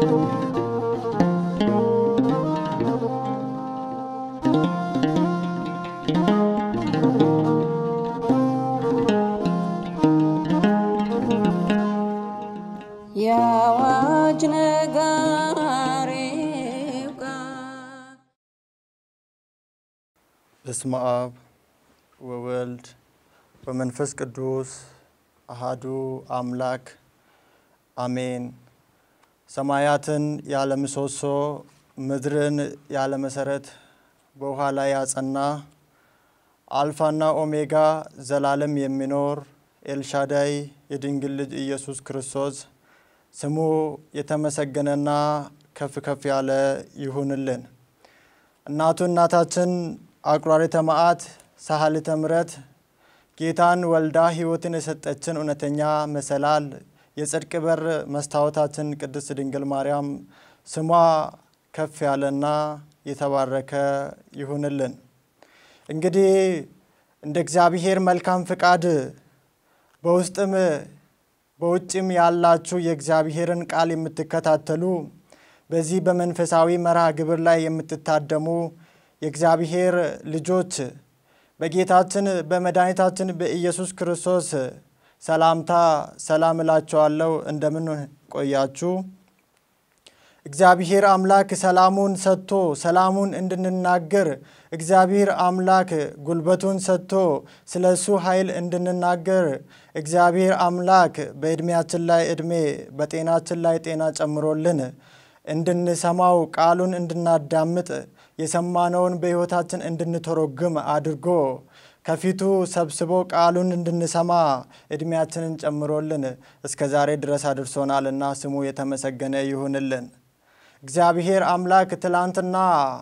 የአዋጅ ነጋሪው ቃል በስመ አብ ወወልድ ወመንፈስ ቅዱስ አሃዱ አምላክ አሜን። ሰማያትን ያለ ምሰሶ ምድርን ያለ መሰረት በውሃ ላይ ያጸና አልፋና ኦሜጋ ዘላለም የሚኖር ኤልሻዳይ የድንግል ልጅ ኢየሱስ ክርስቶስ ስሙ የተመሰገነና ከፍ ከፍ ያለ ይሁንልን። እናቱ እናታችን አቁራሪተ መዓት ሳህልተ ምሕረት ጌታን ወልዳ ሕይወትን የሰጠችን እውነተኛ መሰላል የጽድቅ በር መስታወታችን ቅድስት ድንግል ማርያም ስሟ ከፍ ያለና የተባረከ ይሁንልን። እንግዲህ እንደ እግዚአብሔር መልካም ፍቃድ በውስጥም በውጭም ያላችሁ የእግዚአብሔርን ቃል የምትከታተሉ በዚህ በመንፈሳዊ መርሃ ግብር ላይ የምትታደሙ የእግዚአብሔር ልጆች በጌታችን በመድኃኒታችን በኢየሱስ ክርስቶስ ሰላምታ ሰላም እላችኋለሁ። እንደምን ቆያችሁ? እግዚአብሔር አምላክ ሰላሙን ሰጥቶ ሰላሙን እንድንናገር እግዚአብሔር አምላክ ጉልበቱን ሰጥቶ ስለ እሱ ኃይል እንድንናገር እግዚአብሔር አምላክ በዕድሜያችን ላይ ዕድሜ በጤናችን ላይ ጤና ጨምሮልን እንድንሰማው ቃሉን እንድናዳምጥ የሰማነውን በሕይወታችን እንድንተረጉም አድርጎ ከፊቱ ሰብስቦ ቃሉን እንድንሰማ ዕድሜያችንን ጨምሮልን እስከ ዛሬ ድረስ አድርሶናልና ስሙ የተመሰገነ ይሁንልን። እግዚአብሔር አምላክ ትላንትና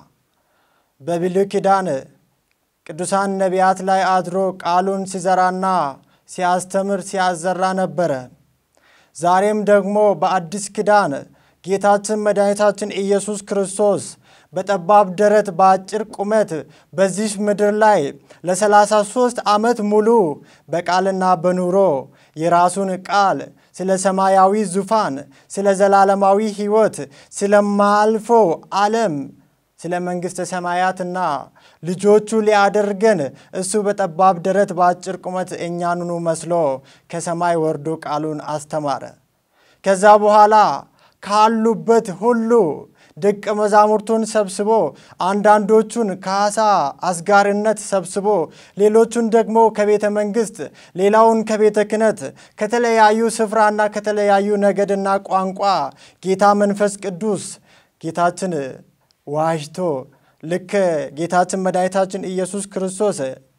በብሉይ ኪዳን ቅዱሳን ነቢያት ላይ አድሮ ቃሉን ሲዘራና ሲያስተምር ሲያዘራ ነበረ። ዛሬም ደግሞ በአዲስ ኪዳን ጌታችን መድኃኒታችን ኢየሱስ ክርስቶስ በጠባብ ደረት በአጭር ቁመት በዚህ ምድር ላይ ለሰላሳ ሦስት ዓመት ሙሉ በቃልና በኑሮ የራሱን ቃል ስለ ሰማያዊ ዙፋን፣ ስለ ዘላለማዊ ሕይወት፣ ስለማያልፈው ዓለም፣ ስለ መንግሥተ ሰማያትና ልጆቹ ሊያደርገን እሱ በጠባብ ደረት በአጭር ቁመት እኛንኑ መስሎ ከሰማይ ወርዶ ቃሉን አስተማረ። ከዛ በኋላ ካሉበት ሁሉ ደቀ መዛሙርቱን ሰብስቦ አንዳንዶቹን ከዓሣ አስጋሪነት ሰብስቦ ሌሎቹን ደግሞ ከቤተ መንግሥት ሌላውን ከቤተ ክህነት ከተለያዩ ስፍራና ከተለያዩ ነገድና ቋንቋ ጌታ መንፈስ ቅዱስ ጌታችን ዋጅቶ ልክ ጌታችን መድኃኒታችን ኢየሱስ ክርስቶስ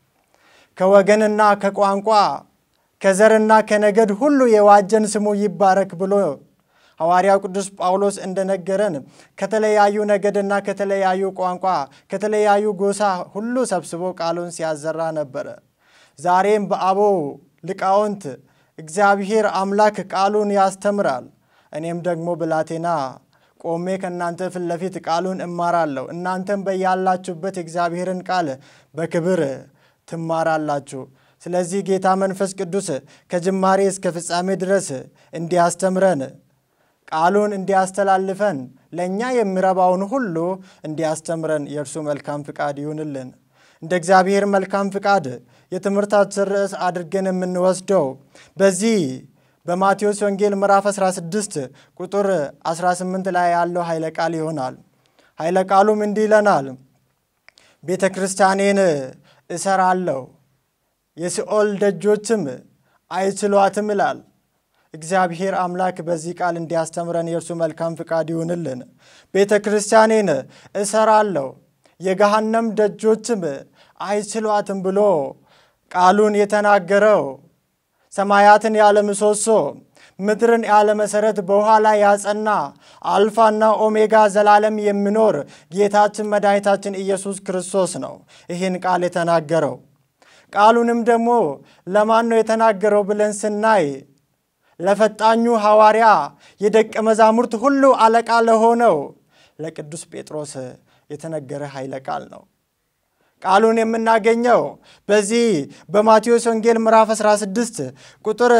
ከወገንና ከቋንቋ ከዘርና ከነገድ ሁሉ የዋጀን ስሙ ይባረክ ብሎ ሐዋርያው ቅዱስ ጳውሎስ እንደነገረን ከተለያዩ ነገድና ከተለያዩ ቋንቋ ከተለያዩ ጎሳ ሁሉ ሰብስቦ ቃሉን ሲያዘራ ነበረ። ዛሬም በአበው ሊቃውንት እግዚአብሔር አምላክ ቃሉን ያስተምራል። እኔም ደግሞ ብላቴና ቆሜ ከእናንተ ፊት ለፊት ቃሉን እማራለሁ። እናንተም በያላችሁበት እግዚአብሔርን ቃል በክብር ትማራላችሁ። ስለዚህ ጌታ መንፈስ ቅዱስ ከጅማሬ እስከ ፍጻሜ ድረስ እንዲያስተምረን ቃሉን እንዲያስተላልፈን ለእኛ የሚረባውን ሁሉ እንዲያስተምረን የእርሱ መልካም ፍቃድ ይሁንልን። እንደ እግዚአብሔር መልካም ፍቃድ የትምህርታችን ርዕስ አድርገን የምንወስደው በዚህ በማቴዎስ ወንጌል ምዕራፍ 16 ቁጥር 18 ላይ ያለው ኃይለ ቃል ይሆናል። ኃይለ ቃሉም እንዲህ ይለናል፣ ቤተ ክርስቲያኔን እሰራለሁ የሲኦል ደጆችም አይችሏትም ይላል። እግዚአብሔር አምላክ በዚህ ቃል እንዲያስተምረን የእርሱ መልካም ፍቃድ ይሁንልን። ቤተ ክርስቲያኔን እሰራለሁ የገሃነም ደጆችም አይችሏትም ብሎ ቃሉን የተናገረው ሰማያትን ያለ ምሰሶ ምድርን ያለ መሰረት በውሃ ላይ ያጸና አልፋና ኦሜጋ ዘላለም የሚኖር ጌታችን መድኃኒታችን ኢየሱስ ክርስቶስ ነው ይህን ቃል የተናገረው። ቃሉንም ደግሞ ለማን ነው የተናገረው ብለን ስናይ ለፈጣኙ ሐዋርያ የደቀ መዛሙርት ሁሉ አለቃ ለሆነው ለቅዱስ ጴጥሮስ የተነገረ ኃይለ ቃል ነው። ቃሉን የምናገኘው በዚህ በማቴዎስ ወንጌል ምዕራፍ 16 ቁጥር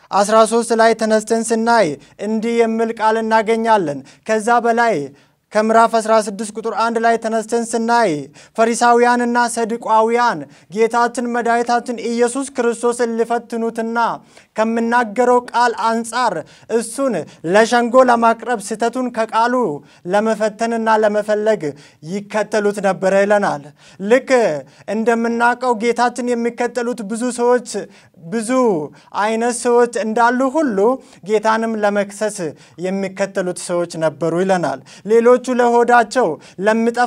13 ላይ ተነስተን ስናይ እንዲህ የሚል ቃል እናገኛለን። ከዛ በላይ ከምዕራፍ 16 ቁጥር 1 ላይ ተነስተን ስናይ ፈሪሳውያንና ሰዱቃውያን ጌታችን መድኃኒታችን ኢየሱስ ክርስቶስን ሊፈትኑትና ከምናገረው ቃል አንጻር እሱን ለሸንጎ ለማቅረብ ስህተቱን ከቃሉ ለመፈተንና ለመፈለግ ይከተሉት ነበረ ይለናል። ልክ እንደምናውቀው ጌታችን የሚከተሉት ብዙ ሰዎች ብዙ አይነት ሰዎች እንዳሉ ሁሉ ጌታንም ለመክሰስ የሚከተሉት ሰዎች ነበሩ ይለናል። ሌሎቹ ለሆዳቸው ለሚጠፋ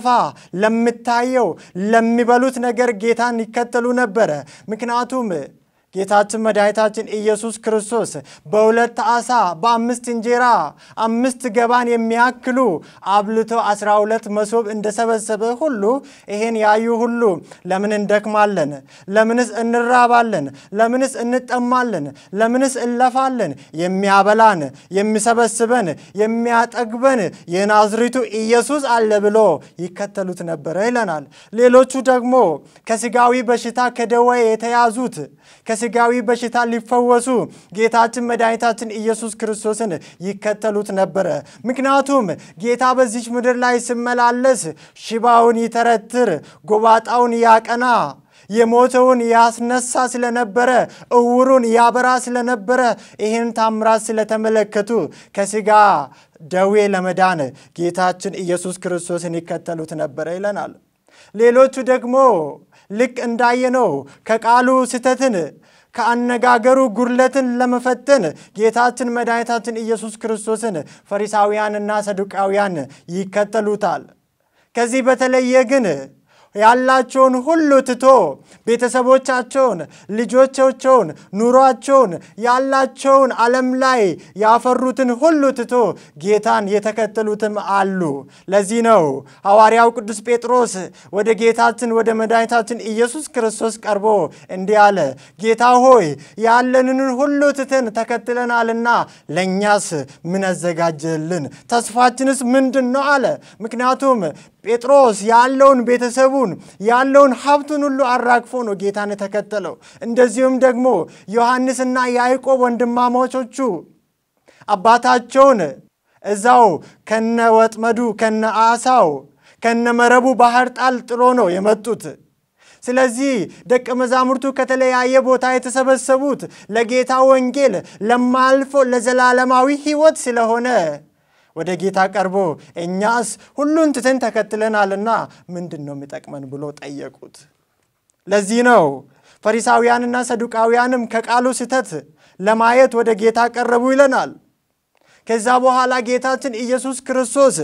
ለሚታየው ለሚበሉት ነገር ጌታን ይከተሉ ነበረ። ምክንያቱም ጌታችን መድኃኒታችን ኢየሱስ ክርስቶስ በሁለት ዓሣ በአምስት እንጀራ አምስት ገባን የሚያክሉ አብልቶ አስራ ሁለት መሶብ እንደሰበሰበ ሁሉ ይሄን ያዩ ሁሉ ለምን እንደክማለን? ለምንስ እንራባለን? ለምንስ እንጠማለን? ለምንስ እንለፋለን? የሚያበላን የሚሰበስበን የሚያጠግበን የናዝሪቱ ኢየሱስ አለ ብሎ ይከተሉት ነበረ ይለናል። ሌሎቹ ደግሞ ከስጋዊ በሽታ ከደዌ የተያዙት ከስጋዊ በሽታ ሊፈወሱ ጌታችን መድኃኒታችን ኢየሱስ ክርስቶስን ይከተሉት ነበረ። ምክንያቱም ጌታ በዚች ምድር ላይ ሲመላለስ ሽባውን ይተረትር፣ ጎባጣውን ያቀና የሞተውን ያስነሳ ስለነበረ እውሩን ያበራ ስለነበረ ይህን ታምራት ስለተመለከቱ ከስጋ ደዌ ለመዳን ጌታችን ኢየሱስ ክርስቶስን ይከተሉት ነበረ ይለናል። ሌሎቹ ደግሞ ልክ እንዳየነው ከቃሉ ስህተትን ከአነጋገሩ ጉድለትን ለመፈተን ጌታችን መድኃኒታችን ኢየሱስ ክርስቶስን ፈሪሳውያንና ሰዱቃውያን ይከተሉታል። ከዚህ በተለየ ግን ያላቸውን ሁሉ ትቶ ቤተሰቦቻቸውን፣ ልጆቻቸውን፣ ኑሯቸውን፣ ያላቸውን ዓለም ላይ ያፈሩትን ሁሉ ትቶ ጌታን የተከተሉትም አሉ። ለዚህ ነው ሐዋርያው ቅዱስ ጴጥሮስ ወደ ጌታችን ወደ መድኃኒታችን ኢየሱስ ክርስቶስ ቀርቦ እንዲህ አለ፣ ጌታ ሆይ ያለንን ሁሉ ትተን ተከትለናልና ለእኛስ ምን አዘጋጀልን? ተስፋችንስ ምንድን ነው አለ። ምክንያቱም ጴጥሮስ ያለውን ቤተሰቡን ያለውን ሀብቱን ሁሉ አራግፎ ነው ጌታን የተከተለው። እንደዚሁም ደግሞ ዮሐንስና ያዕቆብ ወንድማማቾቹ አባታቸውን እዛው ከነ ወጥመዱ ከነ አሳው ከነ መረቡ ባህር ጣል ጥሎ ነው የመጡት። ስለዚህ ደቀ መዛሙርቱ ከተለያየ ቦታ የተሰበሰቡት ለጌታ ወንጌል ለማልፎ ለዘላለማዊ ሕይወት ስለሆነ ወደ ጌታ ቀርቦ እኛስ ሁሉን ትተን ተከትለናልና ምንድን ነው የሚጠቅመን ብሎ ጠየቁት። ለዚህ ነው ፈሪሳውያንና ሰዱቃውያንም ከቃሉ ስህተት ለማየት ወደ ጌታ ቀረቡ ይለናል። ከዛ በኋላ ጌታችን ኢየሱስ ክርስቶስ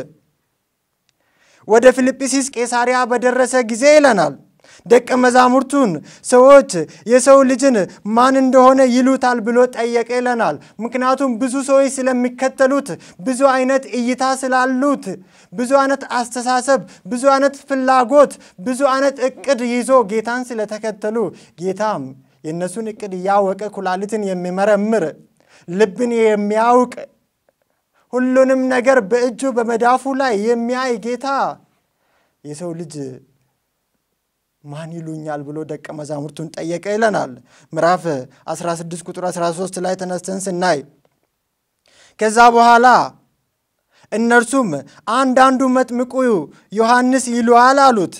ወደ ፊልጵስዩስ ቄሳሪያ በደረሰ ጊዜ ይለናል ደቀ መዛሙርቱን ሰዎች የሰው ልጅን ማን እንደሆነ ይሉታል ብሎ ጠየቀ ይለናል። ምክንያቱም ብዙ ሰዎች ስለሚከተሉት፣ ብዙ አይነት እይታ ስላሉት፣ ብዙ አይነት አስተሳሰብ፣ ብዙ አይነት ፍላጎት፣ ብዙ አይነት እቅድ ይዞ ጌታን ስለተከተሉ ጌታም የእነሱን እቅድ እያወቀ ኩላሊትን የሚመረምር ልብን የሚያውቅ ሁሉንም ነገር በእጁ በመዳፉ ላይ የሚያይ ጌታ የሰው ልጅ ማን ይሉኛል ብሎ ደቀ መዛሙርቱን ጠየቀ ይለናል። ምዕራፍ 16 ቁጥር 13 ላይ ተነስተን ስናይ ከዛ በኋላ እነርሱም አንዳንዱ መጥምቁ ዮሐንስ ይሉሃል አሉት፣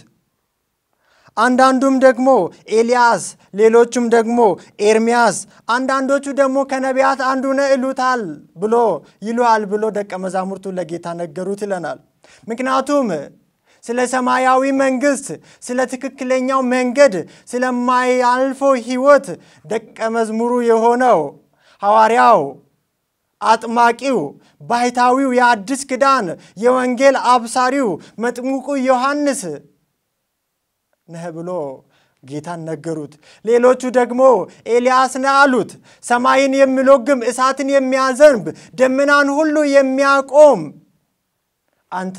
አንዳንዱም ደግሞ ኤልያስ፣ ሌሎቹም ደግሞ ኤርሚያስ፣ አንዳንዶቹ ደግሞ ከነቢያት አንዱ ነህ ይሉታል ብሎ ይሉሃል ብሎ ደቀ መዛሙርቱ ለጌታ ነገሩት ይለናል። ምክንያቱም ስለ ሰማያዊ መንግስት፣ ስለ ትክክለኛው መንገድ፣ ስለማያልፈው ሕይወት ደቀ መዝሙሩ የሆነው ሐዋርያው አጥማቂው ባሕታዊው የአዲስ ኪዳን የወንጌል አብሳሪው መጥምቁ ዮሐንስ ነህ ብሎ ጌታን ነገሩት። ሌሎቹ ደግሞ ኤልያስ ነህ አሉት። ሰማይን የሚሎግም እሳትን የሚያዘንብ ደመናን ሁሉ የሚያቆም አንተ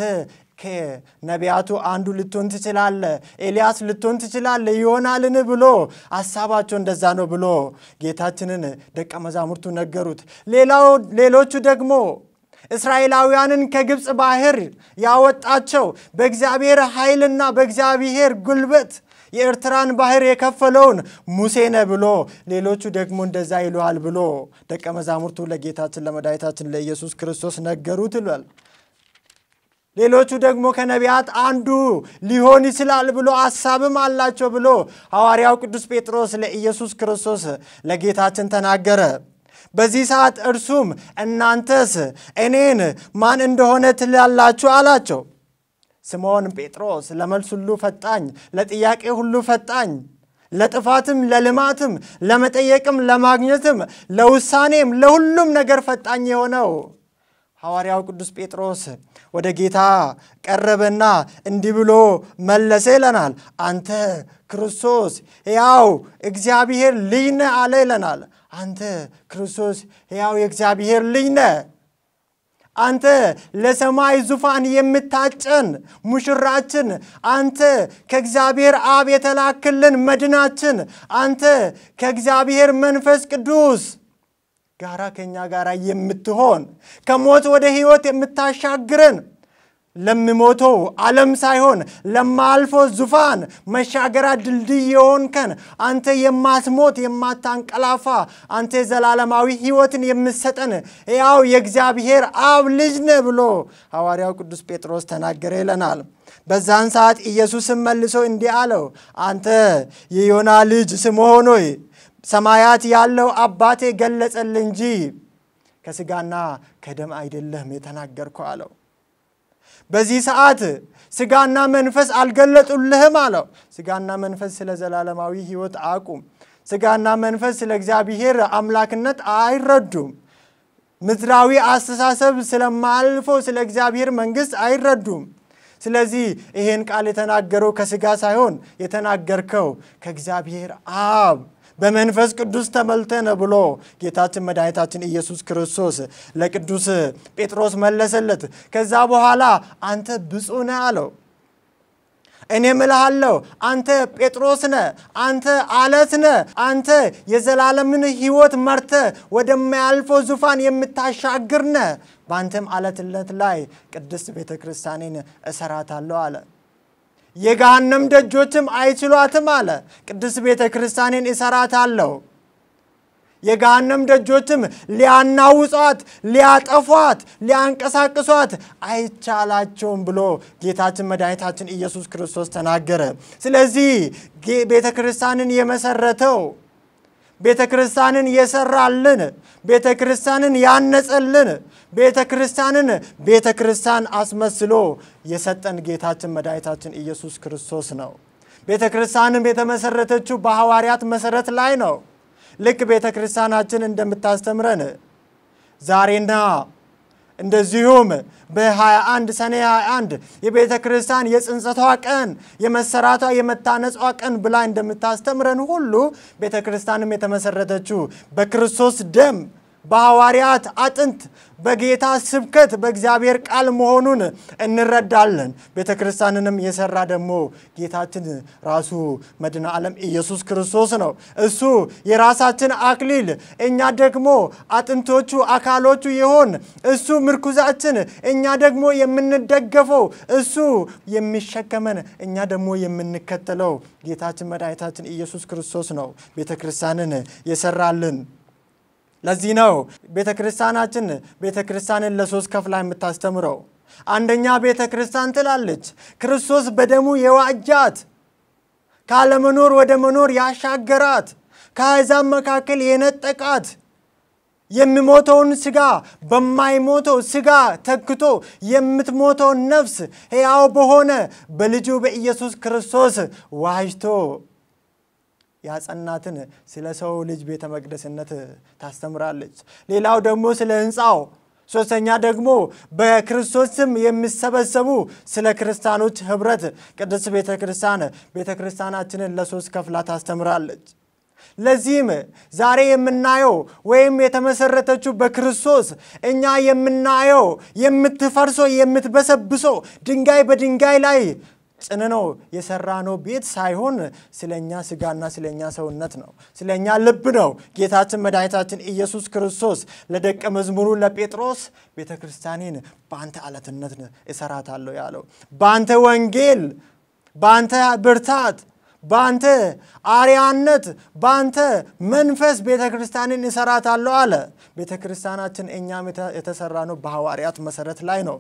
ከነቢያቱ አንዱ ልትሆን ትችላለህ፣ ኤልያስ ልትሆን ትችላለህ ይሆናልን ብሎ ሀሳባቸው እንደዛ ነው ብሎ ጌታችንን ደቀ መዛሙርቱ ነገሩት። ሌላው ሌሎቹ ደግሞ እስራኤላውያንን ከግብፅ ባህር ያወጣቸው በእግዚአብሔር ኃይልና በእግዚአብሔር ጉልበት የኤርትራን ባህር የከፈለውን ሙሴ ነህ ብሎ ሌሎቹ ደግሞ እንደዛ ይለዋል ብሎ ደቀ መዛሙርቱ ለጌታችን ለመድኃኒታችን ለኢየሱስ ክርስቶስ ነገሩት ይሏል። ሌሎቹ ደግሞ ከነቢያት አንዱ ሊሆን ይችላል ብሎ ሐሳብም አላቸው ብሎ ሐዋርያው ቅዱስ ጴጥሮስ ለኢየሱስ ክርስቶስ ለጌታችን ተናገረ። በዚህ ሰዓት እርሱም እናንተስ እኔን ማን እንደሆነ ትላላችሁ አላቸው። ስምዖን ጴጥሮስ ለመልስ ሁሉ ፈጣኝ፣ ለጥያቄ ሁሉ ፈጣኝ፣ ለጥፋትም ለልማትም ለመጠየቅም ለማግኘትም ለውሳኔም ለሁሉም ነገር ፈጣኝ የሆነው ሐዋርያው ቅዱስ ጴጥሮስ ወደ ጌታ ቀረበና እንዲህ ብሎ መለሰ ይለናል። አንተ ክርስቶስ ሕያው እግዚአብሔር ልጅ ነህ አለ ይለናል። አንተ ክርስቶስ ሕያው የእግዚአብሔር ልጅ ነህ። አንተ ለሰማይ ዙፋን የምታጨን ሙሽራችን፣ አንተ ከእግዚአብሔር አብ የተላክልን መድናችን፣ አንተ ከእግዚአብሔር መንፈስ ቅዱስ ጋራ ከእኛ ጋር የምትሆን ከሞት ወደ ሕይወት የምታሻግረን ለሚሞተው ዓለም ሳይሆን ለማልፈው ዙፋን መሻገሪያ ድልድይ የሆንከን አንተ የማትሞት የማታንቀላፋ አንተ ዘላለማዊ ሕይወትን የምሰጠን ያው የእግዚአብሔር አብ ልጅ ነህ ብሎ ሐዋርያው ቅዱስ ጴጥሮስ ተናገረ ይለናል። በዛን ሰዓት ኢየሱስም መልሶ እንዲህ አለው፣ አንተ የዮና ልጅ ስምዖን ሆይ ሰማያት ያለው አባቴ ገለጸል እንጂ ከሥጋና ከደም አይደለም የተናገርከው አለው። በዚህ ሰዓት ሥጋና መንፈስ አልገለጡልህም አለው። ሥጋና መንፈስ ስለ ዘላለማዊ ሕይወት አቁም። ሥጋና መንፈስ ስለ እግዚአብሔር አምላክነት አይረዱም። ምድራዊ አስተሳሰብ ስለማልፈው ስለ እግዚአብሔር መንግሥት አይረዱም። ስለዚህ ይሄን ቃል የተናገረው ከሥጋ ሳይሆን የተናገርከው ከእግዚአብሔር አብ በመንፈስ ቅዱስ ተመልተነ ብሎ ጌታችን መድኃኒታችን ኢየሱስ ክርስቶስ ለቅዱስ ጴጥሮስ መለሰለት። ከዛ በኋላ አንተ ብፁዕ ነህ አለው። እኔም እልሃለሁ አንተ ጴጥሮስ ነህ፣ አንተ አለት ነህ፣ አንተ የዘላለምን ሕይወት መርተ ወደማያልፈው ዙፋን የምታሻግር ነህ። በአንተም አለትነት ላይ ቅድስት ቤተ ክርስቲያኔን እሰራታለሁ አለ። የገሃነም ደጆችም አይችሏትም አለ። ቅድስት ቤተ ክርስቲያኔን እሰራታለሁ የገሃነም ደጆችም ሊያናውጧት፣ ሊያጠፏት፣ ሊያንቀሳቅሷት አይቻላቸውም ብሎ ጌታችን መድኃኒታችን ኢየሱስ ክርስቶስ ተናገረ። ስለዚህ ቤተ ክርስቲያንን የመሰረተው ቤተ ክርስቲያንን የሰራልን ቤተ ክርስቲያንን ያነጸልን ቤተ ክርስቲያንን ቤተ ክርስቲያን አስመስሎ የሰጠን ጌታችን መድኃኒታችን ኢየሱስ ክርስቶስ ነው። ቤተ ክርስቲያንም የተመሰረተችው በሐዋርያት መሰረት ላይ ነው። ልክ ቤተ ክርስቲያናችን እንደምታስተምረን ዛሬና እንደዚሁም በ21 ሰኔ 21 የቤተ ክርስቲያን የጽንሰቷ ቀን የመሰራቷ የመታነጿ ቀን ብላ እንደምታስተምረን ሁሉ ቤተ ክርስቲያንም የተመሰረተችው በክርስቶስ ደም በሐዋርያት አጥንት በጌታ ስብከት በእግዚአብሔር ቃል መሆኑን እንረዳለን። ቤተ ክርስቲያንንም የሰራ ደግሞ ጌታችን ራሱ መድኃኔ ዓለም ኢየሱስ ክርስቶስ ነው። እሱ የራሳችን አክሊል፣ እኛ ደግሞ አጥንቶቹ አካሎቹ የሆን እሱ ምርኩዛችን፣ እኛ ደግሞ የምንደገፈው እሱ የሚሸከመን፣ እኛ ደግሞ የምንከተለው ጌታችን መድኃኒታችን ኢየሱስ ክርስቶስ ነው ቤተ ክርስቲያንን የሰራልን። ለዚህ ነው ቤተ ክርስቲያናችን ቤተ ክርስቲያንን ለሶስት ከፍላ የምታስተምረው። አንደኛ ቤተ ክርስቲያን ትላለች ክርስቶስ በደሙ የዋጃት ካለመኖር ወደ መኖር ያሻገራት ከአሕዛብ መካከል የነጠቃት የሚሞተውን ስጋ በማይሞተው ስጋ ተክቶ የምትሞተውን ነፍስ ሕያው በሆነ በልጁ በኢየሱስ ክርስቶስ ዋጅቶ ያጸናትን ስለ ሰው ልጅ ቤተ መቅደስነት ታስተምራለች። ሌላው ደግሞ ስለ ሕንፃው፣ ሶስተኛ ደግሞ በክርስቶስ ስም የሚሰበሰቡ ስለ ክርስቲያኖች ህብረት ቅድስት ቤተ ክርስቲያን ቤተ ክርስቲያናችንን ለሶስት ከፍላ ታስተምራለች። ለዚህም ዛሬ የምናየው ወይም የተመሰረተችው በክርስቶስ እኛ የምናየው የምትፈርሰው የምትበሰብሰው ድንጋይ በድንጋይ ላይ ጭንነው የሰራነው ቤት ሳይሆን ስለኛ ስጋና ስለኛ ሰውነት ነው። ስለኛ ልብ ነው። ጌታችን መድኃኒታችን ኢየሱስ ክርስቶስ ለደቀ መዝሙሩ ለጴጥሮስ ቤተ ክርስቲያኔን በአንተ አለትነት እሰራታለሁ ያለው በአንተ ወንጌል፣ በአንተ ብርታት፣ በአንተ አርያነት በአንተ መንፈስ ቤተ ክርስቲያንን እሰራታለሁ አለ። ቤተ ክርስቲያናችን እኛም የተሰራ ነው በሐዋርያት መሰረት ላይ ነው።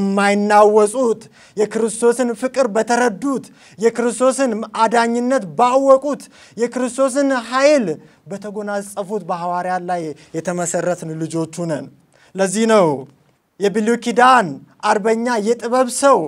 በማይናወጹት የክርስቶስን ፍቅር በተረዱት የክርስቶስን አዳኝነት ባወቁት የክርስቶስን ኃይል በተጎናጸፉት በሐዋርያት ላይ የተመሰረትን ልጆቹ ነን። ለዚህ ነው የብሉይ ኪዳን አርበኛ የጥበብ ሰው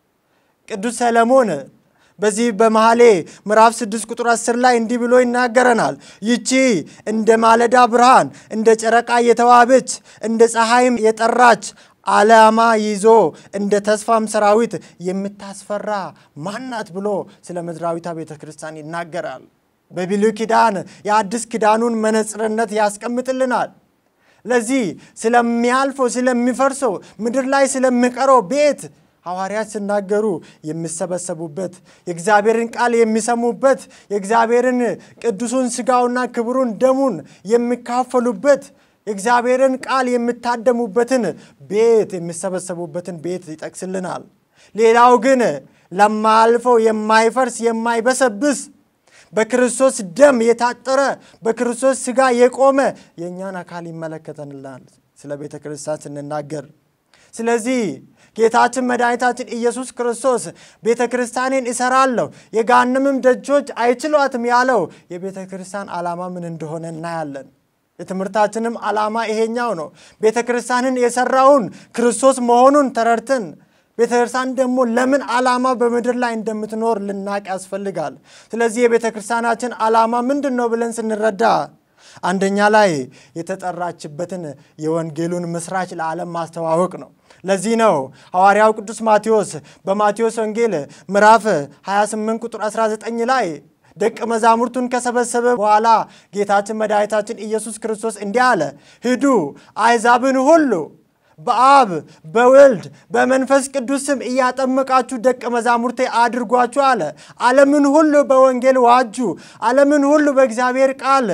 ቅዱስ ሰለሞን በዚህ በመኃሌ ምዕራፍ 6 ቁጥር 10 ላይ እንዲህ ብሎ ይናገረናል። ይቺ እንደ ማለዳ ብርሃን እንደ ጨረቃ የተዋበች እንደ ፀሐይም የጠራች ዓላማ ይዞ እንደ ተስፋም ሰራዊት የምታስፈራ ማናት ብሎ ስለ ምድራዊቷ ቤተ ክርስቲያን ይናገራል። በብሉይ ኪዳን የአዲስ ኪዳኑን መነጽርነት ያስቀምጥልናል። ለዚህ ስለሚያልፈው ስለሚፈርሰው ምድር ላይ ስለሚቀረው ቤት ሐዋርያት ሲናገሩ የሚሰበሰቡበት የእግዚአብሔርን ቃል የሚሰሙበት የእግዚአብሔርን ቅዱሱን ሥጋውና ክብሩን ደሙን የሚካፈሉበት የእግዚአብሔርን ቃል የሚታደሙበትን ቤት የሚሰበሰቡበትን ቤት ይጠቅስልናል። ሌላው ግን ለማያልፈው የማይፈርስ የማይበሰብስ በክርስቶስ ደም የታጠረ በክርስቶስ ሥጋ የቆመ የእኛን አካል ይመለከተንላል ስለ ቤተ ክርስቲያን ስንናገር። ስለዚህ ጌታችን መድኃኒታችን ኢየሱስ ክርስቶስ ቤተ ክርስቲያኔን እሰራለሁ የገሃነምም ደጆች አይችሏትም ያለው የቤተ ክርስቲያን ዓላማ ምን እንደሆነ እናያለን። የትምህርታችንም ዓላማ ይሄኛው ነው። ቤተ ክርስቲያንን የሰራውን ክርስቶስ መሆኑን ተረድተን ቤተ ክርስቲያን ደግሞ ለምን ዓላማ በምድር ላይ እንደምትኖር ልናቅ ያስፈልጋል። ስለዚህ የቤተ ክርስቲያናችን ዓላማ ምንድን ነው ብለን ስንረዳ አንደኛ ላይ የተጠራችበትን የወንጌሉን ምስራች ለዓለም ማስተዋወቅ ነው። ለዚህ ነው ሐዋርያው ቅዱስ ማቴዎስ በማቴዎስ ወንጌል ምዕራፍ 28 ቁጥር 19 ላይ ደቀ መዛሙርቱን ከሰበሰበ በኋላ ጌታችን መድኃኒታችን ኢየሱስ ክርስቶስ እንዲህ አለ፣ ሂዱ አሕዛብን ሁሉ በአብ በወልድ በመንፈስ ቅዱስ ስም እያጠመቃችሁ ደቀ መዛሙርቴ አድርጓችሁ አለ። ዓለምን ሁሉ በወንጌል ዋጁ። ዓለምን ሁሉ በእግዚአብሔር ቃል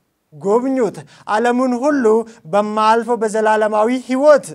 ጎብኙት። ዓለምን ሁሉ በማያልፈው በዘላለማዊ ሕይወት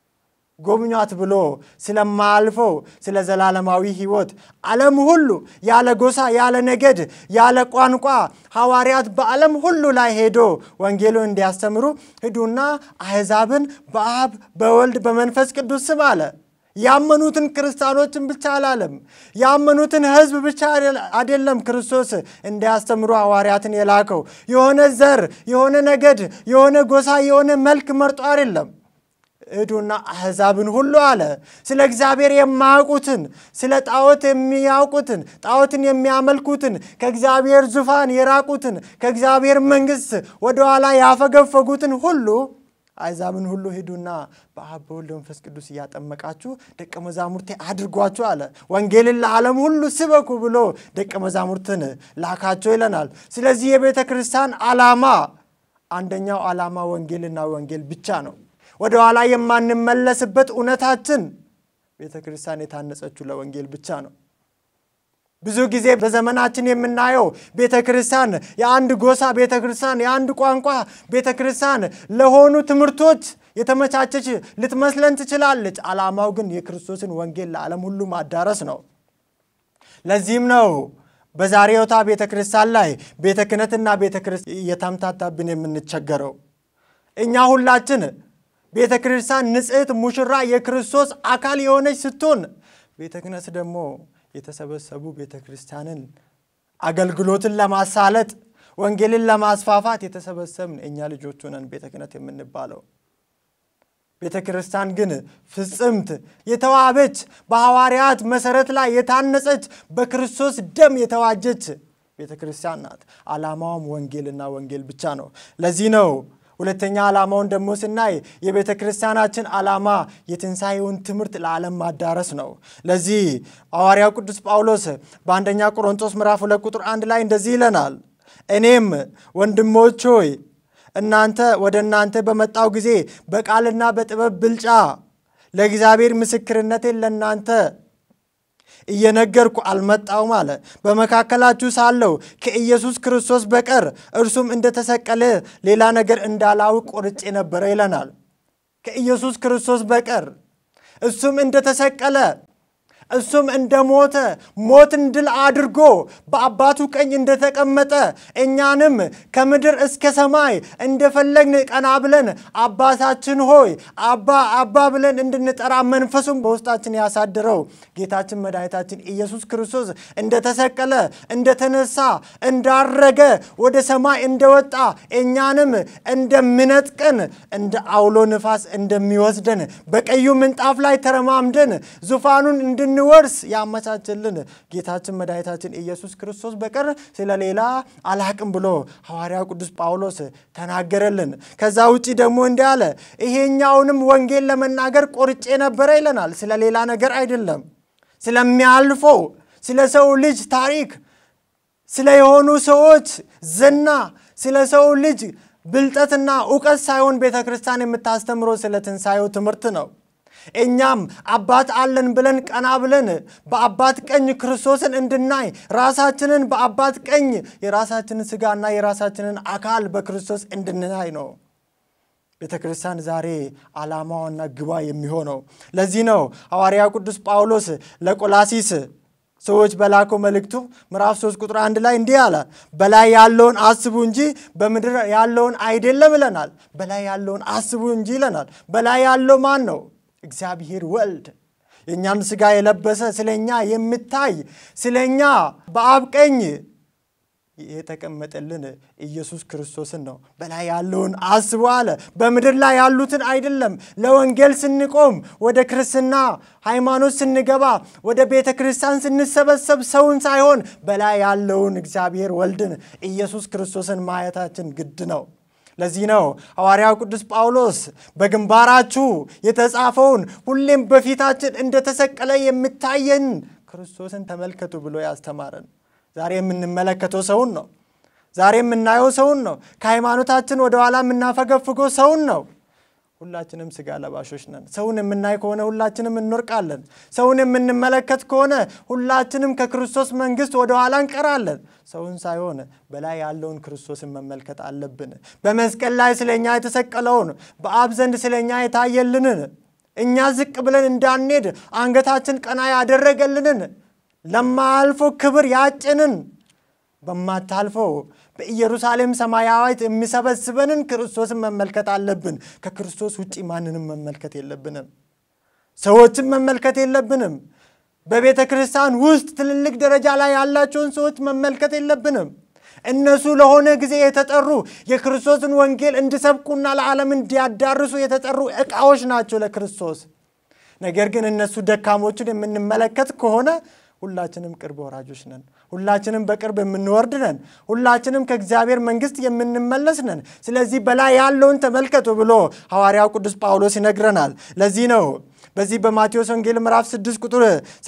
ጎብኟት ብሎ ስለማያልፈው ስለ ዘላለማዊ ሕይወት ዓለም ሁሉ ያለ ጎሳ፣ ያለ ነገድ፣ ያለ ቋንቋ ሐዋርያት በዓለም ሁሉ ላይ ሄዶ ወንጌሉን እንዲያስተምሩ ሂዱና አሕዛብን በአብ በወልድ በመንፈስ ቅዱስ ስም አለ። ያመኑትን ክርስቲያኖችን ብቻ አላለም። ያመኑትን ሕዝብ ብቻ አይደለም ክርስቶስ እንዲያስተምሩ ሐዋርያትን የላከው። የሆነ ዘር፣ የሆነ ነገድ፣ የሆነ ጎሳ፣ የሆነ መልክ መርጦ አይደለም። ሂዱና አሕዛብን ሁሉ አለ። ስለ እግዚአብሔር የማያውቁትን ስለ ጣዖት የሚያውቁትን ጣዖትን የሚያመልኩትን ከእግዚአብሔር ዙፋን የራቁትን ከእግዚአብሔር መንግሥት ወደኋላ ያፈገፈጉትን ሁሉ አሕዛብን ሁሉ ሂዱና በአብ በወልድ መንፈስ ቅዱስ እያጠመቃችሁ ደቀ መዛሙርቴ አድርጓችሁ አለ። ወንጌልን ለዓለም ሁሉ ስበኩ ብሎ ደቀ መዛሙርትን ላካቸው ይለናል። ስለዚህ የቤተ ክርስቲያን ዓላማ አንደኛው ዓላማ ወንጌልና ወንጌል ብቻ ነው። ወደ ኋላ የማንመለስበት እውነታችን ቤተ ክርስቲያን የታነጸችው ለወንጌል ብቻ ነው። ብዙ ጊዜ በዘመናችን የምናየው ቤተ ክርስቲያን የአንድ ጎሳ ቤተ ክርስቲያን፣ የአንድ ቋንቋ ቤተ ክርስቲያን ለሆኑ ትምህርቶች የተመቻቸች ልትመስለን ትችላለች። ዓላማው ግን የክርስቶስን ወንጌል ለዓለም ሁሉ ማዳረስ ነው። ለዚህም ነው በዛሬውታ ቤተ ክርስቲያን ላይ ቤተ ክህነትና ቤተ ክርስቲያን እየተምታታብን የምንቸገረው እኛ ሁላችን ቤተ ክርስቲያን ንጽሕት ሙሽራ የክርስቶስ አካል የሆነች ስትሆን ቤተ ክህነት ደግሞ የተሰበሰቡ ቤተ ክርስቲያንን አገልግሎትን ለማሳለጥ ወንጌልን ለማስፋፋት የተሰበሰብን እኛ ልጆቹ ነን ቤተ ክህነት የምንባለው። ቤተ ክርስቲያን ግን ፍጽምት የተዋበች በሐዋርያት መሠረት ላይ የታነጸች በክርስቶስ ደም የተዋጀች ቤተ ክርስቲያን ናት። ዓላማውም ወንጌልና ወንጌል ብቻ ነው። ለዚህ ነው ሁለተኛ ዓላማውን ደግሞ ስናይ የቤተ ክርስቲያናችን ዓላማ የትንሣኤውን ትምህርት ለዓለም ማዳረስ ነው። ለዚህ ሐዋርያው ቅዱስ ጳውሎስ በአንደኛ ቆሮንቶስ ምዕራፍ ሁለት ቁጥር አንድ ላይ እንደዚህ ይለናል፣ እኔም ወንድሞች ሆይ እናንተ ወደ እናንተ በመጣው ጊዜ በቃልና በጥበብ ብልጫ ለእግዚአብሔር ምስክርነቴን ለእናንተ እየነገርኩ አልመጣውም አለ። በመካከላችሁ ሳለሁ ከኢየሱስ ክርስቶስ በቀር እርሱም እንደተሰቀለ ሌላ ነገር እንዳላውቅ ቆርጬ ነበረ ይለናል። ከኢየሱስ ክርስቶስ በቀር እሱም እንደተሰቀለ እሱም እንደ ሞተ ሞትን ድል አድርጎ በአባቱ ቀኝ እንደተቀመጠ እኛንም ከምድር እስከ ሰማይ እንደፈለግን ቀና ብለን አባታችን ሆይ አባ አባ ብለን እንድንጠራ መንፈሱም በውስጣችን ያሳድረው ጌታችን መድኃኒታችን ኢየሱስ ክርስቶስ እንደተሰቀለ እንደተነሳ እንዳረገ ወደ ሰማይ እንደወጣ እኛንም እንደሚነጥቀን እንደ አውሎ ንፋስ እንደሚወስደን በቀዩ ምንጣፍ ላይ ተረማምደን ዙፋኑን እንድንወርስ ያመቻችልን ጌታችን መድኃኒታችን ኢየሱስ ክርስቶስ በቀር ስለሌላ አላቅም ብሎ ሐዋርያው ቅዱስ ጳውሎስ ተናገረልን። ከዛ ውጪ ደግሞ እንዲህ አለ፣ ይሄኛውንም ወንጌል ለመናገር ቆርጬ ነበረ ይለናል። ስለ ሌላ ነገር አይደለም፣ ስለሚያልፈው ስለ ሰው ልጅ ታሪክ፣ ስለ የሆኑ ሰዎች ዝና፣ ስለ ሰው ልጅ ብልጠትና እውቀት ሳይሆን ቤተ ክርስቲያን የምታስተምረው ስለ ትንሣኤው ትምህርት ነው። እኛም አባት አለን ብለን ቀና ብለን በአባት ቀኝ ክርስቶስን እንድናይ ራሳችንን በአባት ቀኝ የራሳችንን ስጋና የራሳችንን አካል በክርስቶስ እንድናይ ነው ቤተ ክርስቲያን ዛሬ ዓላማዋና ግባ የሚሆነው። ለዚህ ነው ሐዋርያው ቅዱስ ጳውሎስ ለቆላሲስ ሰዎች በላከው መልእክቱ ምዕራፍ 3 ቁጥር አንድ ላይ እንዲህ አለ፣ በላይ ያለውን አስቡ እንጂ በምድር ያለውን አይደለም ይለናል። በላይ ያለውን አስቡ እንጂ ይለናል። በላይ ያለው ማን ነው? እግዚአብሔር ወልድ የእኛን ሥጋ የለበሰ ስለኛ የሚታይ ስለኛ በአብ ቀኝ የተቀመጠልን ኢየሱስ ክርስቶስን ነው። በላይ ያለውን አስቡ አለ። በምድር ላይ ያሉትን አይደለም። ለወንጌል ስንቆም፣ ወደ ክርስትና ሃይማኖት ስንገባ፣ ወደ ቤተ ክርስቲያን ስንሰበሰብ ሰውን ሳይሆን በላይ ያለውን እግዚአብሔር ወልድን ኢየሱስ ክርስቶስን ማየታችን ግድ ነው። ለዚህ ነው ሐዋርያው ቅዱስ ጳውሎስ በግንባራችሁ የተጻፈውን ሁሌም በፊታችን እንደተሰቀለ የሚታየን ክርስቶስን ተመልከቱ ብሎ ያስተማረን። ዛሬ የምንመለከተው ሰውን ነው። ዛሬ የምናየው ሰውን ነው። ከሃይማኖታችን ወደኋላ የምናፈገፍገው ሰውን ነው። ሁላችንም ስጋ ለባሾች ነን። ሰውን የምናይ ከሆነ ሁላችንም እንወርቃለን። ሰውን የምንመለከት ከሆነ ሁላችንም ከክርስቶስ መንግሥት ወደኋላ እንቀራለን። ሰውን ሳይሆን በላይ ያለውን ክርስቶስን መመልከት አለብን። በመስቀል ላይ ስለኛ የተሰቀለውን በአብ ዘንድ ስለኛ የታየልንን እኛ ዝቅ ብለን እንዳንሄድ አንገታችን ቀና ያደረገልንን ለማያልፈው ክብር ያጭንን በማታልፈው በኢየሩሳሌም ሰማያዊት የሚሰበስበንን ክርስቶስን መመልከት አለብን። ከክርስቶስ ውጭ ማንንም መመልከት የለብንም። ሰዎችን መመልከት የለብንም። በቤተ ክርስቲያን ውስጥ ትልልቅ ደረጃ ላይ ያላቸውን ሰዎች መመልከት የለብንም። እነሱ ለሆነ ጊዜ የተጠሩ የክርስቶስን ወንጌል እንዲሰብኩና ለዓለም እንዲያዳርሱ የተጠሩ ዕቃዎች ናቸው ለክርስቶስ። ነገር ግን እነሱ ደካሞችን የምንመለከት ከሆነ ሁላችንም ቅርብ ወራጆች ነን። ሁላችንም በቅርብ የምንወርድ ነን። ሁላችንም ከእግዚአብሔር መንግሥት የምንመለስ ነን። ስለዚህ በላይ ያለውን ተመልከቱ ብሎ ሐዋርያው ቅዱስ ጳውሎስ ይነግረናል። ለዚህ ነው በዚህ በማቴዎስ ወንጌል ምዕራፍ 6 ቁጥር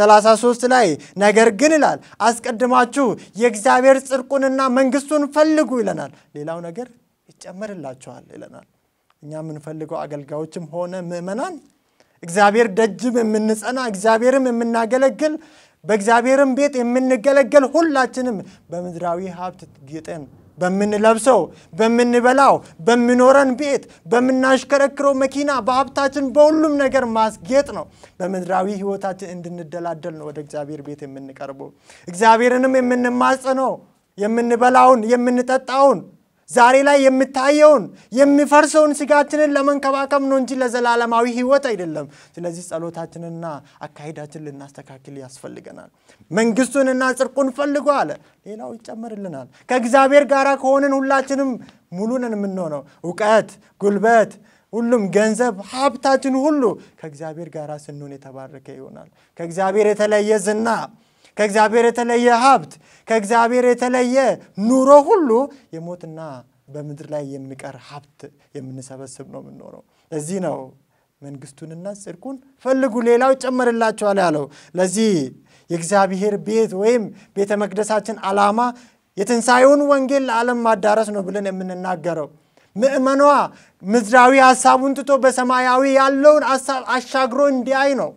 33 ላይ ነገር ግን ይላል አስቀድማችሁ የእግዚአብሔር ጽድቁንና መንግሥቱን ፈልጉ ይለናል። ሌላው ነገር ይጨመርላችኋል ይለናል። እኛ የምንፈልገው አገልጋዮችም ሆነ ምዕመናን እግዚአብሔር ደጅም የምንጸና እግዚአብሔርም የምናገለግል በእግዚአብሔርም ቤት የምንገለገል ሁላችንም በምድራዊ ሀብት ጌጠን በምንለብሰው፣ በምንበላው፣ በሚኖረን ቤት፣ በምናሽከረክረው መኪና፣ በሀብታችን በሁሉም ነገር ማስጌጥ ነው። በምድራዊ ሕይወታችን እንድንደላደል ነው ወደ እግዚአብሔር ቤት የምንቀርበው። እግዚአብሔርንም የምንማጸነው የምንበላውን የምንጠጣውን ዛሬ ላይ የምታየውን የሚፈርሰውን ስጋችንን ለመንከባከብ ነው እንጂ ለዘላለማዊ ሕይወት አይደለም። ስለዚህ ጸሎታችንና አካሄዳችን ልናስተካክል ያስፈልገናል። መንግስቱንና ጽድቁን ፈልጎ አለ፣ ሌላው ይጨመርልናል። ከእግዚአብሔር ጋር ከሆንን ሁላችንም ሙሉ ነን የምንሆነው። እውቀት፣ ጉልበት፣ ሁሉም ገንዘብ፣ ሀብታችን ሁሉ ከእግዚአብሔር ጋር ስንሆን የተባረከ ይሆናል። ከእግዚአብሔር የተለየ ዝና ከእግዚአብሔር የተለየ ሀብት ከእግዚአብሔር የተለየ ኑሮ ሁሉ የሞትና በምድር ላይ የሚቀር ሀብት የምንሰበስብ ነው የምንኖረው። ለዚህ ነው መንግስቱንና ጽድቁን ፈልጉ ሌላው ይጨመርላቸዋል ያለው። ለዚህ የእግዚአብሔር ቤት ወይም ቤተ መቅደሳችን ዓላማ የትንሣኤውን ወንጌል ለዓለም ማዳረስ ነው ብለን የምንናገረው ምእመኗ ምድራዊ ሀሳቡን ትቶ በሰማያዊ ያለውን ሀሳብ አሻግሮ እንዲያይ ነው።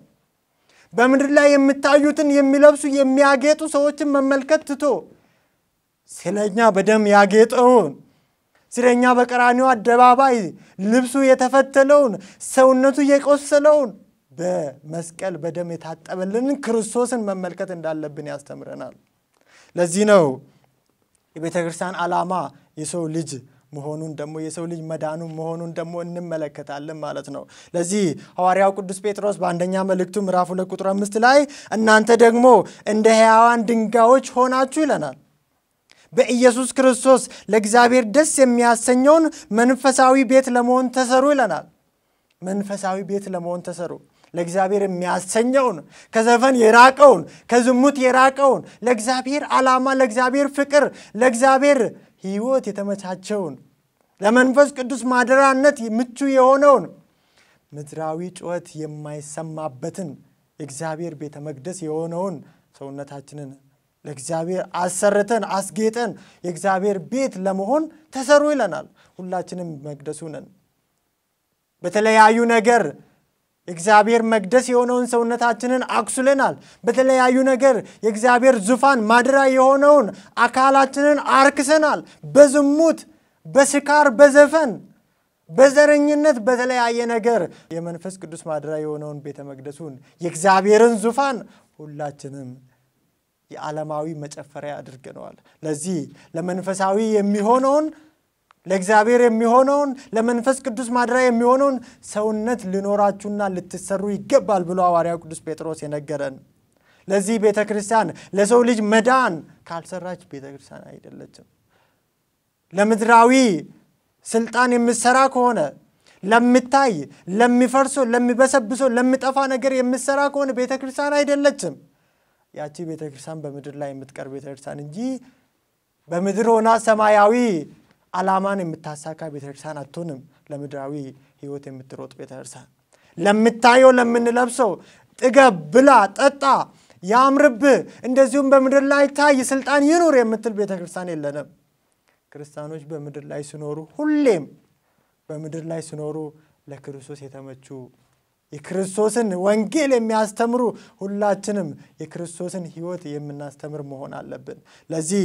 በምድር ላይ የሚታዩትን የሚለብሱ የሚያጌጡ ሰዎችን መመልከት ትቶ ስለኛ በደም ያጌጠውን ስለኛ በቀራኒው አደባባይ ልብሱ የተፈተለውን ሰውነቱ የቆሰለውን በመስቀል በደም የታጠበልንን ክርስቶስን መመልከት እንዳለብን ያስተምረናል። ለዚህ ነው የቤተ ክርስቲያን ዓላማ የሰው ልጅ መሆኑን ደግሞ የሰው ልጅ መዳኑ መሆኑን ደግሞ እንመለከታለን ማለት ነው። ለዚህ ሐዋርያው ቅዱስ ጴጥሮስ በአንደኛ መልእክቱ ምዕራፍ ሁለት ቁጥር አምስት ላይ እናንተ ደግሞ እንደ ሕያዋን ድንጋዮች ሆናችሁ ይለናል። በኢየሱስ ክርስቶስ ለእግዚአብሔር ደስ የሚያሰኘውን መንፈሳዊ ቤት ለመሆን ተሰሩ ይለናል። መንፈሳዊ ቤት ለመሆን ተሰሩ። ለእግዚአብሔር የሚያሰኘውን ከዘፈን የራቀውን ከዝሙት የራቀውን ለእግዚአብሔር ዓላማ፣ ለእግዚአብሔር ፍቅር፣ ለእግዚአብሔር ሕይወት የተመቻቸውን ለመንፈስ ቅዱስ ማደሪያነት ምቹ የሆነውን ምድራዊ ጩኸት የማይሰማበትን የእግዚአብሔር ቤተ መቅደስ የሆነውን ሰውነታችንን ለእግዚአብሔር አሰርተን አስጌጠን የእግዚአብሔር ቤት ለመሆን ተሰሩ ይለናል። ሁላችንም መቅደሱ ነን። በተለያዩ ነገር የእግዚአብሔር መቅደስ የሆነውን ሰውነታችንን አቁስለናል። በተለያዩ ነገር የእግዚአብሔር ዙፋን ማደሪያ የሆነውን አካላችንን አርክሰናል። በዝሙት፣ በስካር፣ በዘፈን፣ በዘረኝነት፣ በተለያየ ነገር የመንፈስ ቅዱስ ማደሪያ የሆነውን ቤተ መቅደሱን የእግዚአብሔርን ዙፋን ሁላችንም የዓለማዊ መጨፈሪያ አድርገነዋል። ለዚህ ለመንፈሳዊ የሚሆነውን ለእግዚአብሔር የሚሆነውን ለመንፈስ ቅዱስ ማደሪያ የሚሆነውን ሰውነት ሊኖራችሁና ልትሰሩ ይገባል ብሎ ሐዋርያው ቅዱስ ጴጥሮስ የነገረን። ለዚህ ቤተ ክርስቲያን ለሰው ልጅ መዳን ካልሰራች ቤተ ክርስቲያን አይደለችም። ለምድራዊ ስልጣን የምትሰራ ከሆነ ለምታይ፣ ለሚፈርሶ፣ ለሚበሰብሶ፣ ለሚጠፋ ነገር የምትሰራ ከሆነ ቤተ ክርስቲያን አይደለችም። ያቺ ቤተ ክርስቲያን በምድር ላይ የምትቀር ቤተ ክርስቲያን እንጂ በምድር ሆና ሰማያዊ ዓላማን የምታሳካ ቤተክርስቲያን አትሆንም። ለምድራዊ ሕይወት የምትሮጥ ቤተክርስቲያን ለምታየው፣ ለምንለብሰው ጥገብ፣ ብላ፣ ጠጣ፣ ያምርብህ፣ እንደዚሁም በምድር ላይ ታይ፣ ስልጣን ይኑር የምትል ቤተክርስቲያን የለንም። ክርስቲያኖች በምድር ላይ ሲኖሩ ሁሌም በምድር ላይ ሲኖሩ ለክርስቶስ የተመቹ የክርስቶስን ወንጌል የሚያስተምሩ ሁላችንም የክርስቶስን ሕይወት የምናስተምር መሆን አለብን። ለዚህ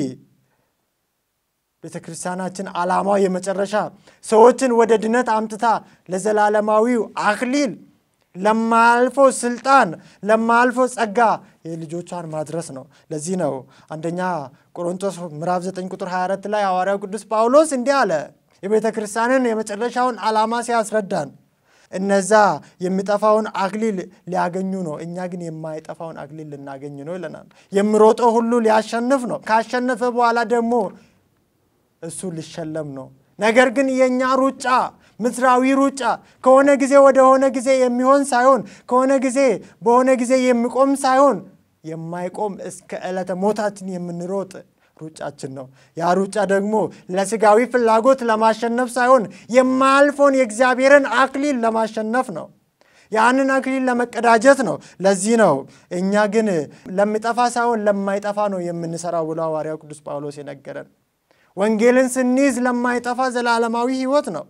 ቤተ ክርስቲያናችን ዓላማው የመጨረሻ ሰዎችን ወደ ድነት አምጥታ ለዘላለማዊው አክሊል ለማያልፎ ስልጣን ለማያልፎ ጸጋ የልጆቿን ማድረስ ነው። ለዚህ ነው አንደኛ ቆሮንቶስ ምዕራፍ 9 ቁጥር 24 ላይ ሐዋርያው ቅዱስ ጳውሎስ እንዲህ አለ። የቤተ ክርስቲያንን የመጨረሻውን ዓላማ ሲያስረዳን እነዛ የሚጠፋውን አክሊል ሊያገኙ ነው፣ እኛ ግን የማይጠፋውን አክሊል ልናገኝ ነው ይለናል። የሚሮጠው ሁሉ ሊያሸንፍ ነው። ካሸነፈ በኋላ ደግሞ እሱ ሊሸለም ነው። ነገር ግን የእኛ ሩጫ ምድራዊ ሩጫ ከሆነ ጊዜ ወደ ሆነ ጊዜ የሚሆን ሳይሆን ከሆነ ጊዜ በሆነ ጊዜ የሚቆም ሳይሆን የማይቆም እስከ ዕለተ ሞታችን የምንሮጥ ሩጫችን ነው። ያ ሩጫ ደግሞ ለስጋዊ ፍላጎት ለማሸነፍ ሳይሆን የማያልፈውን የእግዚአብሔርን አክሊል ለማሸነፍ ነው። ያንን አክሊል ለመቀዳጀት ነው። ለዚህ ነው እኛ ግን ለሚጠፋ ሳይሆን ለማይጠፋ ነው የምንሰራው ብሎ ሐዋርያው ቅዱስ ጳውሎስ የነገረን። ወንጌልን ስንይዝ ለማይጠፋ ዘላለማዊ ሕይወት ነው።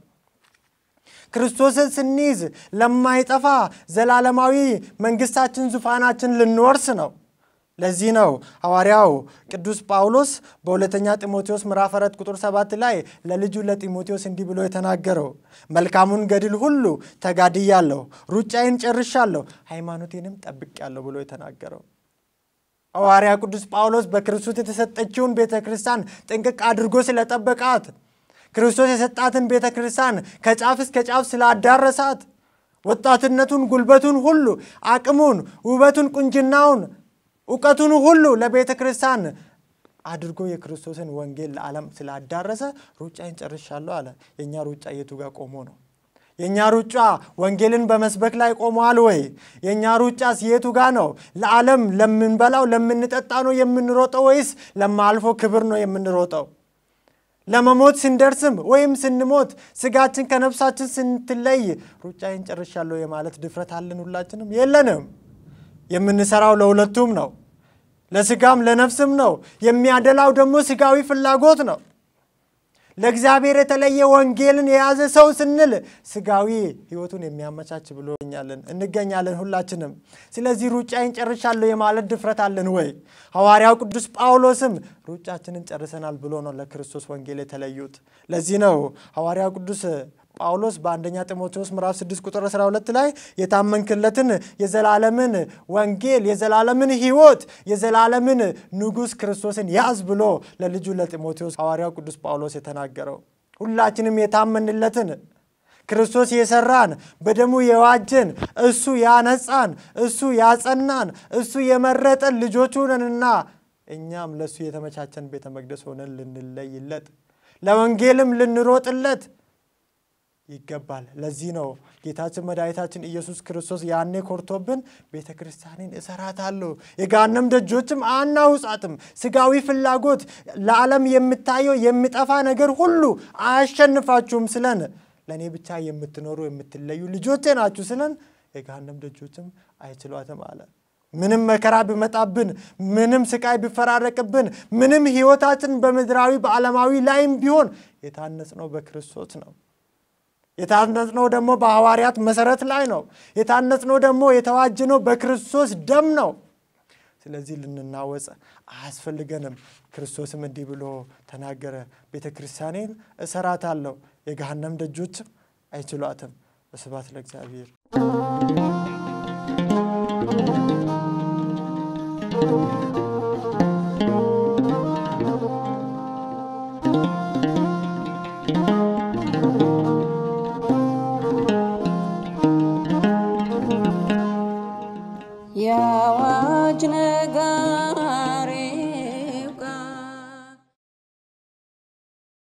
ክርስቶስን ስንይዝ ለማይጠፋ ዘላለማዊ መንግስታችን፣ ዙፋናችን ልንወርስ ነው። ለዚህ ነው ሐዋርያው ቅዱስ ጳውሎስ በሁለተኛ ጢሞቴዎስ ምዕራፍ 4 ቁጥር 7 ላይ ለልጁ ለጢሞቴዎስ እንዲህ ብሎ የተናገረው መልካሙን ገድል ሁሉ ተጋድያለሁ፣ ሩጫዬን ጨርሻለሁ፣ ሃይማኖቴንም ጠብቄያለሁ ብሎ የተናገረው ሐዋርያ ቅዱስ ጳውሎስ በክርስቶስ የተሰጠችውን ቤተ ክርስቲያን ጥንቅቅ አድርጎ ስለጠበቃት ክርስቶስ የሰጣትን ቤተ ክርስቲያን ከጫፍ እስከ ጫፍ ስላዳረሳት ወጣትነቱን፣ ጉልበቱን ሁሉ አቅሙን፣ ውበቱን፣ ቁንጅናውን፣ እውቀቱን ሁሉ ለቤተ ክርስቲያን አድርጎ የክርስቶስን ወንጌል ለዓለም ስላዳረሰ ሩጫዬን ጨርሻለሁ አለ። የእኛ ሩጫ የቱ ጋር ቆሞ ነው? የእኛ ሩጫ ወንጌልን በመስበክ ላይ ቆመዋል ወይ? የእኛ ሩጫስ የቱ ጋ ነው? ለዓለም ለምንበላው ለምንጠጣ ነው የምንሮጠው ወይስ ለማልፎ ክብር ነው የምንሮጠው? ለመሞት ስንደርስም ወይም ስንሞት ስጋችን ከነፍሳችን ስንትለይ ሩጫዬን ጨርሻለሁ የማለት ድፍረት አለን? ሁላችንም የለንም። የምንሰራው ለሁለቱም ነው፣ ለስጋም ለነፍስም ነው። የሚያደላው ደግሞ ስጋዊ ፍላጎት ነው። ለእግዚአብሔር የተለየ ወንጌልን የያዘ ሰው ስንል ስጋዊ ሕይወቱን የሚያመቻች ብሎ እንገኛለን ሁላችንም። ስለዚህ ሩጫዬን ጨርሻለሁ የማለት ድፍረት አለን ወይ? ሐዋርያው ቅዱስ ጳውሎስም ሩጫችንን ጨርሰናል ብሎ ነው ለክርስቶስ ወንጌል የተለዩት። ለዚህ ነው ሐዋርያው ቅዱስ ጳውሎስ በአንደኛ ጢሞቴዎስ ምዕራፍ 6 ቁጥር 12 ላይ የታመንክለትን የዘላለምን ወንጌል የዘላለምን ሕይወት የዘላለምን ንጉሥ ክርስቶስን ያዝ ብሎ ለልጁ ለጢሞቴዎስ ሐዋርያው ቅዱስ ጳውሎስ የተናገረው ሁላችንም የታመንለትን ክርስቶስ የሰራን በደሙ የዋጀን እሱ ያነጻን እሱ ያጸናን እሱ የመረጠን ልጆቹ ነንና እኛም ለእሱ የተመቻቸን ቤተ መቅደስ ሆነን ልንለይለት ለወንጌልም ልንሮጥለት ይገባል። ለዚህ ነው ጌታችን መድኃኒታችን ኢየሱስ ክርስቶስ ያኔ ኮርቶብን ቤተ ክርስቲያንን እሰራታለሁ፣ የገሃነም ደጆችም አናውጻትም። ስጋዊ ፍላጎት፣ ለዓለም የምታየው የሚጠፋ ነገር ሁሉ አያሸንፋችሁም ስለን ለእኔ ብቻ የምትኖሩ የምትለዩ ልጆቼ ናችሁ ስለን የገሃነም ደጆችም አይችሏትም አለ። ምንም መከራ ቢመጣብን፣ ምንም ስቃይ ቢፈራረቅብን፣ ምንም ህይወታችን በምድራዊ በዓለማዊ ላይም ቢሆን የታነጽነው በክርስቶስ ነው። የታነጽነው ደግሞ በሐዋርያት መሰረት ላይ ነው። የታነጽነው ደግሞ የተዋጀነው በክርስቶስ ደም ነው። ስለዚህ ልንናወጽ አያስፈልገንም። ክርስቶስም እንዲህ ብሎ ተናገረ፣ ቤተ ክርስቲያኔን እሰራታለሁ፣ የገሃነም ደጆችም አይችሏትም። ስብሐት ለእግዚአብሔር። የአዋጅ ነጋሪ